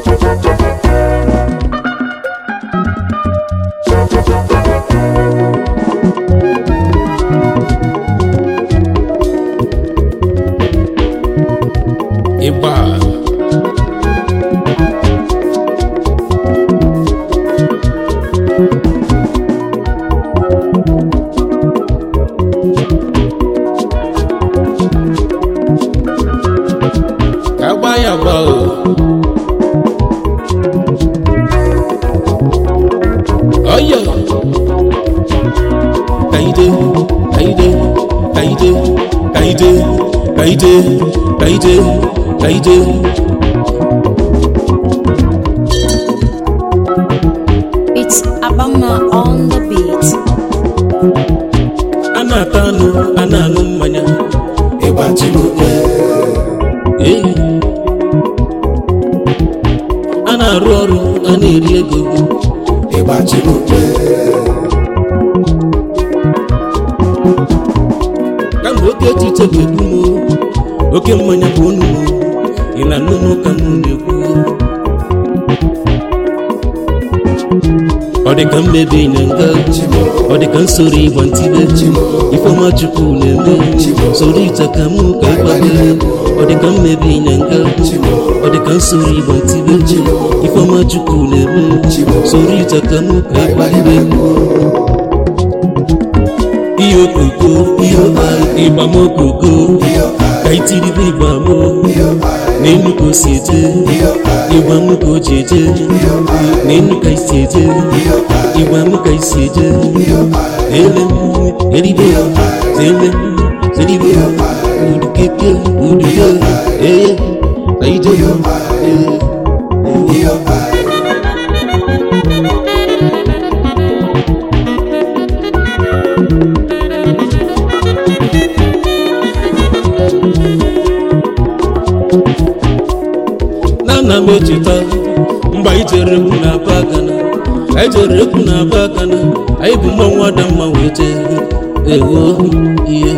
ịgba ka agba ya agba o ọyọ kaide kaide kaide kaide kaide kaide kaide It's Abama on the beat. a na-ata anụ a na-aṅụ mmanya ịgba chibuke ee a na-arụ ọrụ a na-eri ego ịgba chibuke kamgbe oke echiche ga-egbu m oke mmanya bụ onu m ị na nnụnụ ka m na-ekwu ọ dị ka mmebi na nga ọ dị ka nsoro ịgba ntibe ifeọma chukwu na-eme soro ite ka mụ ka ịgbagere ọ dị ka mmebi na nga ọ dị ka nsoro ịgba ntibe ifeọma chukwu na-eme soro ite ka mụ ka ịgbagere ihe okoko ịgbamokoko ka itiribe ịgbamo n'enu ka o si eje ịgbamụ ka o ji eje n'enu ka isi eje ịgbamụ ka isi eje ele eribe zele zeribe udukeke uduke eye ka ije ee na ana m echeta mgbe anyị jere egwu na aba agana anyị jere egwu na aba agana anyị bụ mmọnwụ ada mma wee jee ewo ihe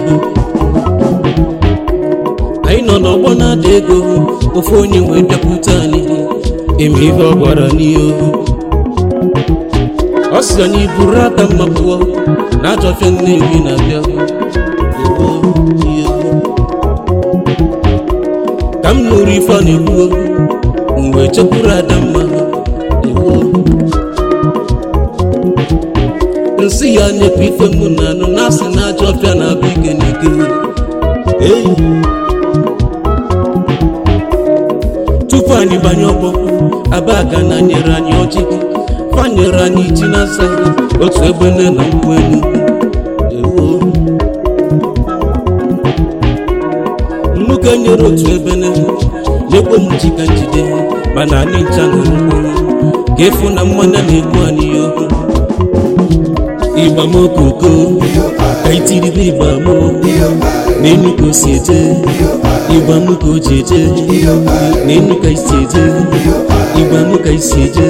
anyị nọ n'ọgbọ na-ada ego ofe onye wee bịakwute anyị eme ihe ọ gwara n'ihe ọ sị anyị buru aka mma pụọ na ajọ ọfịa nnewi na-abịa ewo ihe ka m nụrụ ife a na-ekwu mgbe chekwuru adamma ewo nsị ya nyepụ ife mụ na anụ na-asị na ajọ ọbịa na-abụ ike n'ike ei tupu anyị banye ọgbọ abaga na nyere anyị ọjị fanyere anyị ji na asa otu ebe nne na nkwụ elu ewo nnuke nyere otu ebe n'elu nyekwe m ji ka njide mana anyị ncha ṅụrụ mkpụrụ ka efu na mmanya na-egbu anyị ya okwu ịgbamokoko ka itiribe ịgbamo n'enu ka o si eje ịgbamụ ka o ji eje n'enu ka isi eje ịgbamụ ka isi eje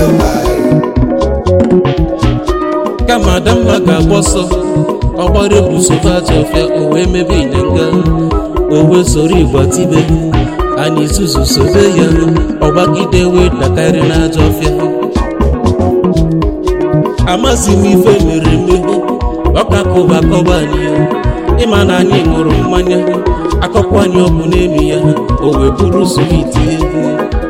kama adamma ga-agba ọsọ ọgbara egwu sofe aja ọfịa o wee mebe ịnyanga o wee soro ịgba tibe anyị zuzu sobe ya ọgbagide wee dakarị n'aja ọfịa amazi m ife mere eme ọkakụba akọba anyị ya ịma na anyị ṅụrụ mmanya akọkwa anyị ọbụ n'elu ya o wee bụrụ switi egwu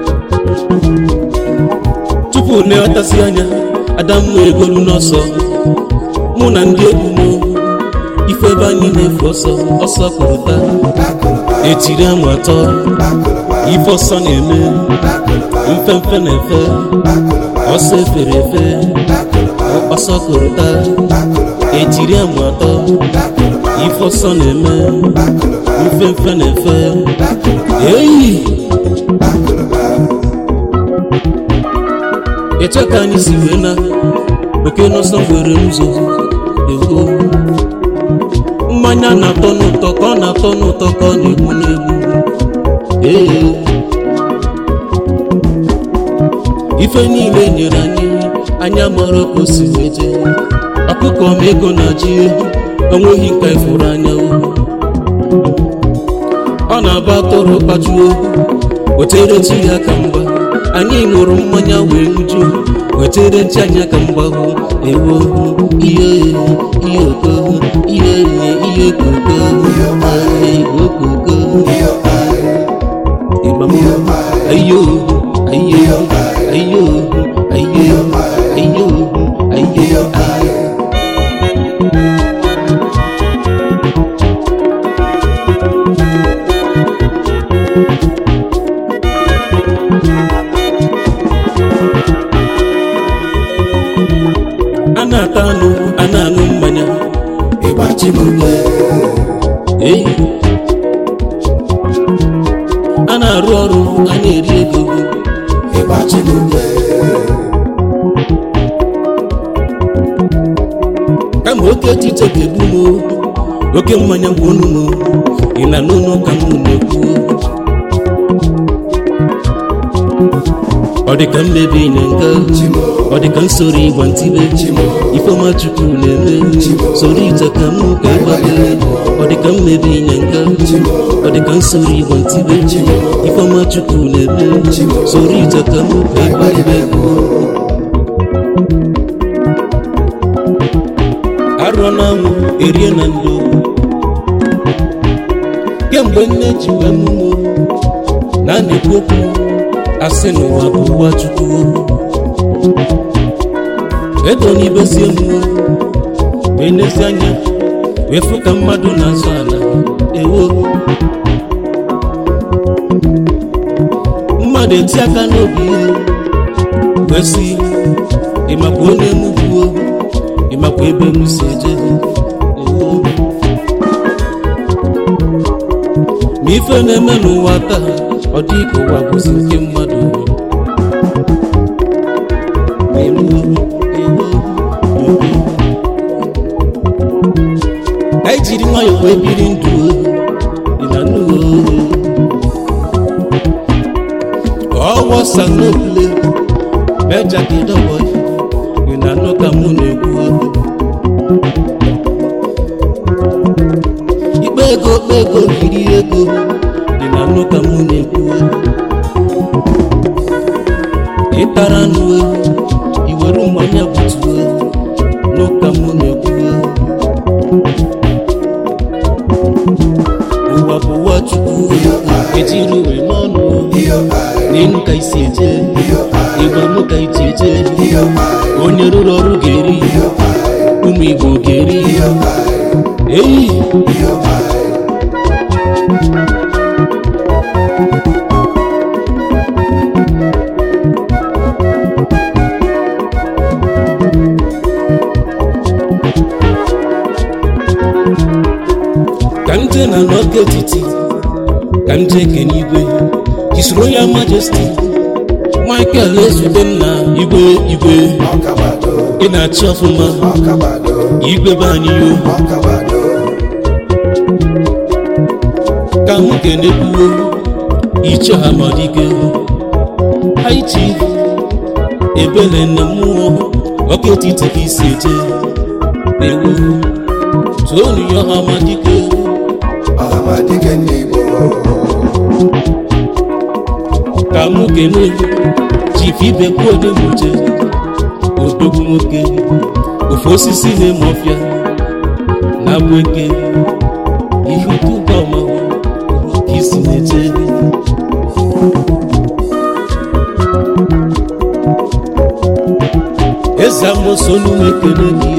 tupu leghọtasị anya adamma egolu n'ọsọ mụ na ndị egwu m ife ebe anyị na-efu ọsọ ọsọ kụrụta etiri amụ atọ ife ọsọ na-eme mfemfe na-efe ọsọ efere efe ọsọ kụrụta etiri amụ atọ ife ọsọ na-eme mfemfe na-efe eyi eche ka anyị si wee na oke n'ọsọ nwere ụzọ ewo mmanya na-atọ n'ụtọ ka ọ na-atọ n'ụtọ ka ọ na-egbu n'egbu ee ife niile nyere anyị anya mara ka o si wee jee ọkụkọ ma ego na ji ehu enweghị nka ifuru anya o ọ na-aba atụrụ kpajuo wetere chi ya ka mgba anyị ṅụrụ mmanya wee ṅụju wetere nchi anya ka mgbahụ ewo ihe ihe oko ihe ihe koko ihe okoko ịgbam ayo ayo ayo ayo ayo ayo ayo a na-ata anụ a na-aṅụ mmanya ịgba chibuke ei a na-arụ ọrụ a na-eri ego ịgba chibuke kama oke echiche ga-egbu m oke mmanya gwonu m ị na n'ụlọ ka m na-ekwu ọ dị ka mmebi na nga ọ dị ka nsoro ịgwa ntibe ifeọma chukwu na-eme soro ite ka m ka ịgbagere ọ dị ka mmebi na nga ọ dị ka nsoro ịgwa ntibe ifeọma chukwu na-eme soro ite ka m ka ịgbagere arụọ na anwụ erie na ndo kemgbe nne ji wee mụmụ na a na-ekwu okwu asị n'ụwa bụ ụwa chukwu ego n'ibezie mmụọ wee nezi anya wee fụ ka mmadụ na-azụ ala ewo mmadụ eti aka n'obi ihe wee sị ịmakwa onye m gbuo ịmakwa ebe m si eje ewo ma ife na-eme n'ụwa taa ọ dị ka ụwa bụzi nke mmadụ Ewo, ewo, ewo. anyị jiri nwayọọ wee biri ndụ ịlanụ ọwọ sanopule mejagidobo ịlanụ ka mụ na-ekwu ikpe ego kpe ego yiri ego dị na nnụ ka mụ na-ekwu ịtara nụ iwere mmanya butuo n'ụka mụ na-ekwu ụwa bụ ụwa chukwu ejiri uwe n'ọnụ n'elu ka isi eje ịgba mụ ka iji eje onye rụrụ ọrụ ga-eri ụmụ igbo ga-eri eyi ka m jee na n'oge etiti ka m jee kene igwe His Royal Majesty Michael ezube nna igwe igwe ọkabado ị na-achị ọfụma ọkabado igwe be anyị yo ọkabado ka m kenekwuo iche amadike haiti ebele na mmụọ ọka etiti ka isi eje ewu tonu ya amadike ọhamadike ndị igbo ka m kene chief ibekwu odemuje odogwu nwoke ofe osisi na-eme ọfịa na abụ eke ihe ụtụba ọma ka isi na-eje eze amoso n'ụmụ ekele gị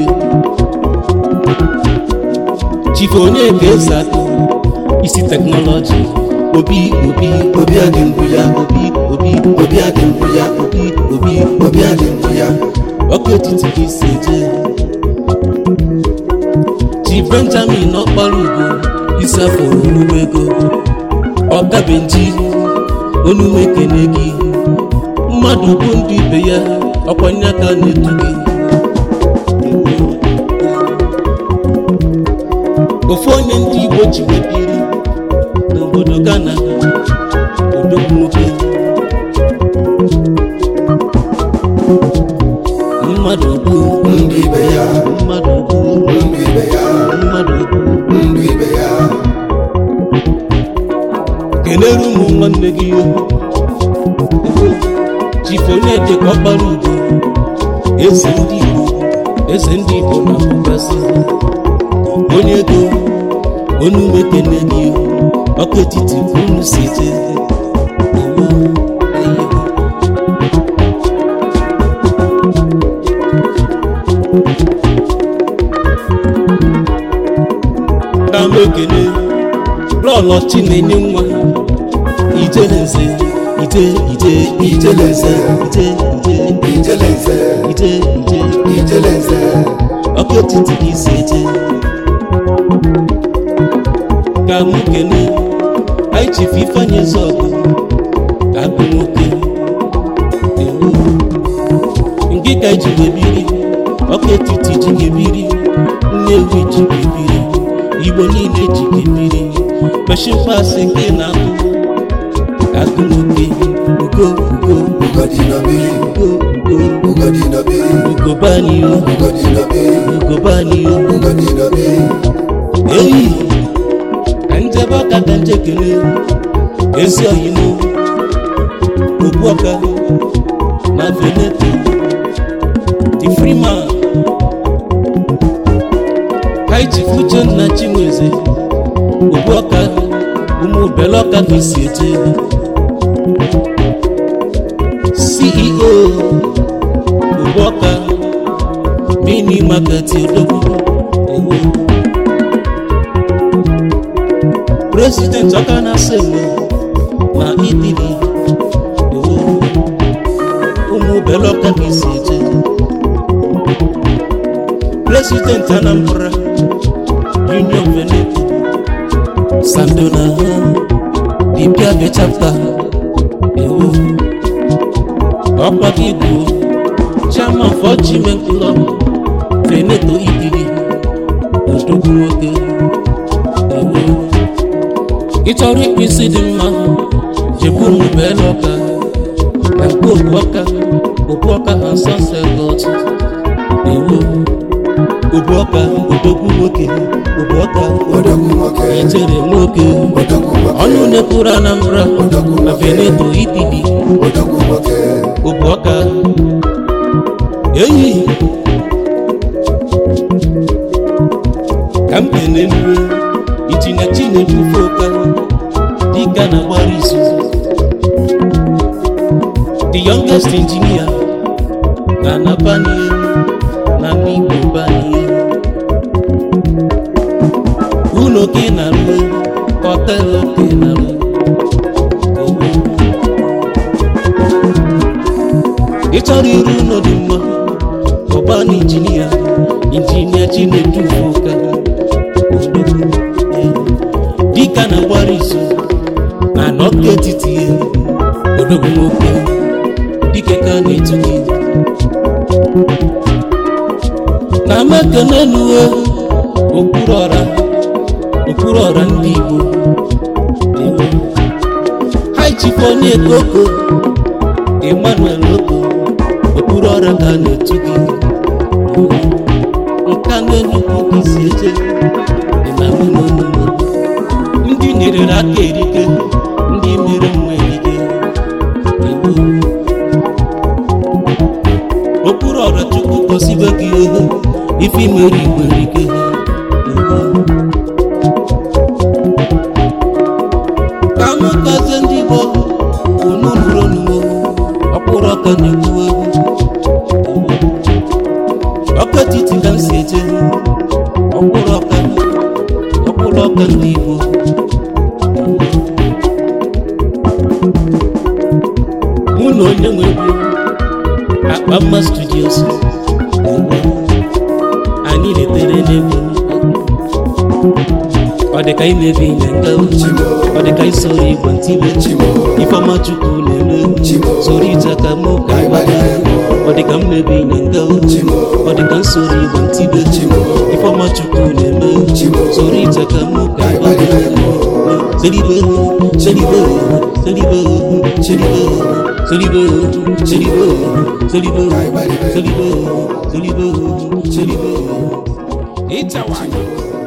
chief onye ka eze atọ isi teknọlọji obi obi obi adị mbụ ya obi obi obi adị mbụ ya obi obi obi adị mbụ ya ọkụ etiti ka isi eje chi benjamin ọkpara ugo isi afọ onume ego ọkabenji onume ekene gị mmadụ bụ ndị ibe ya ọkwanye aka na-etu gị ofu onye ndị igbo ji wee biri n'obodo ghana odogwu nwoke mmadụ bụ ndị ibe ya mmadụ bụ ndị ibe ya mmadụ bụ ndị ibe ya kelere ụmụ nwanne gị onye dịka ọkpara ugo eze ndị igbo eze ndị igbo na mbụgasị onye ego onye umekene gị ọkụ etiti unu si jee ewo eyigo ka m ekele lọlọ chinenye nwa ijelenze ije ije ijelenze ije ije Ijelenze, ije ije Ijelenze, ọkụ etiti gị si eje ka m kene anyị chifu ifeanyị eze ọgụ agụ nwoke ewu nke ka ji wee biri ọkụ etiti ji gị biri nnewi ji gị biri igbo niile ji gị biri meshipasị nke na-abụ agụ nwoke ugo ugo Ugodi na be, ugo ugo Ugodi na be, ugo bani o Ugodi na be, ugo bani o Ugodi na be, eyi ka njebe ọka ka nje kele ezi oyimo okpu ọka na veneto the freeman kaiji fuche nna chinweze okpu ọka ụmụ bele ọka ka isi eje ceo okpu ọka mini market odogwu ewu president ọka na-asa enwe na idili ewu ụmụ bele ọka ka isi eje president anambra union veneto sandona dibia bechapta ewu ọkwa gị bụ chairman for chimen club veneto idili odogwu nwoke ewu ị chọrọ ịkpụ isi dị mma jekwu ụmụ bele ọka na nke okpu ọka okpu ọka ha sọsekọt ewu okpu ọka odogwu nwoke okpu ọka Odogwu nwoke, ijere nwoke Odogwu nwoke, ọnụ na-ekwuru anambra na veneto idili Odogwu nwoke, okpu ọka eyi ka m kene nri itinye chinebufe ụka dịka na gbara izu the youngest engineer na nabanie na n'igbo banie ụlọ ka ị na-arụ họtelụ ka ị na-arụ ị chọrọ iru ụlọ dị mma ọba na injinia injinia chinedufe ụka odogwu dịka na gbara izu na n'ọkụ etiti ya odogwu nwoke dike ka a na-etu gị na mekenenuwe okpuru ọra okpuru ọra ndị igbo haichifo onye koko emmanuel oko okpuru ọra ka a na-etu gị nka n'enugwu ka isi eje dị na nwunye ndị nyere aka erike ndị mere nwa erike Igbo. okpuru ọra chukwu gosibe gị ihe ife imere igwe erike Igbo. ka m kazie ndị igbo unu nụrụ onuwo ọkpụrụ ọka na-ekwu egwu ọkụ etiti ka m si eje ọkpụrụ ọka ọkpụrụ ọka ndị igbo mụ na onye nwe egwu akpa mma studios egwu anyị letere n'egwu ọ dị ka imebi ihe nga Chimo, ọ dị ka isoro igbo ntibe Chimo, ifeọma chukwu na-eme Chimo, soro ije ka mụ ka ịgbada ọ dị ka mmebi ihe nga Chimo, ọ dị ka nsoro igbo ntibe Chimo, ifeọma chukwu na-eme Chimo, soro ije ka mụ ka ịgbada seribe seribe seribe seribe seribe seribe seribe seribe seribe seribe ịchawa